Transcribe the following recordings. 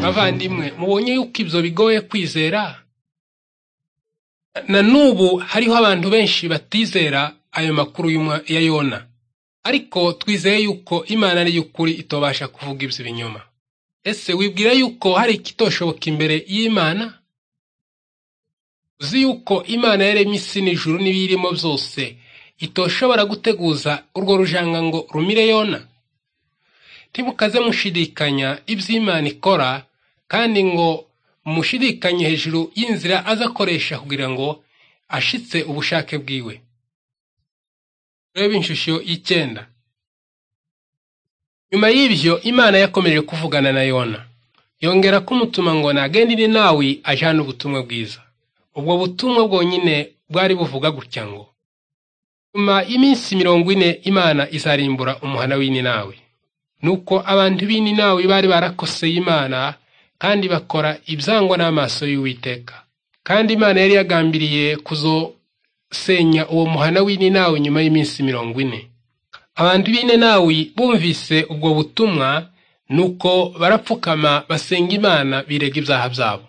bavandimwe mubonye yuko ibyo bigoye kwizera na n'ubu hariho abantu benshi batizera ayo makuru ya yona ariko twizeye yuko imana y'ukuri itobasha kuvuga ibyo ibinyoma ese wibwira yuko hari ikitoshoboka imbere y'imana uzi yuko imana yaremye isi n'ijuru n'ibiyirimo byose itoshobora guteguza urwo rujanga ngo rumire yona ntimukaze mushidikanya ibyo imana ikora kandi ngo mushidikanye hejuru y'inzira azakoresha kugira ngo ashitse ubushake bwiwe reba inshusho y'icyenda nyuma y'ibyo imana yakomeje kuvugana na yona yongera kumutuma ngo nagendere nawe ajyane ubutumwa bwiza ubwo butumwa bwonyine bwari buvuga gutya ngo nyuma y'iminsi mirongo ine imana izarimbura umuhana w'ininawe nuko abantu b'ininawe bari barakoseye imana kandi bakora ibyangwa n'amaso y'uwiteka kandi imana yari yagambiriye kuzosenya uwo muhana w'ininawe nyuma y'iminsi mirongo ine abantu b'ininawe bumvise ubwo butumwa nuko barapfukama basenga imana birega ibyaha byabo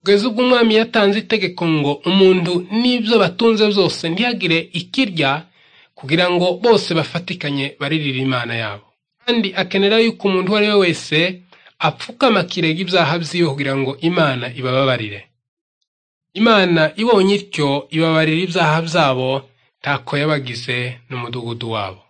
kugeza ubwo umwami yatanze itegeko ngo umuntu n'ibyo batunze byose ntihagire ikirya kugira ngo bose bafatikanye baririre imana yabo kandi akenera yuko umuntu uwo ari we wese apfukama akirega ibyaha byiwe kugira ngo imana ibababarire imana ibonye ityo ibabarira ibyaha byabo ntako yabagize n'umudugudu wabo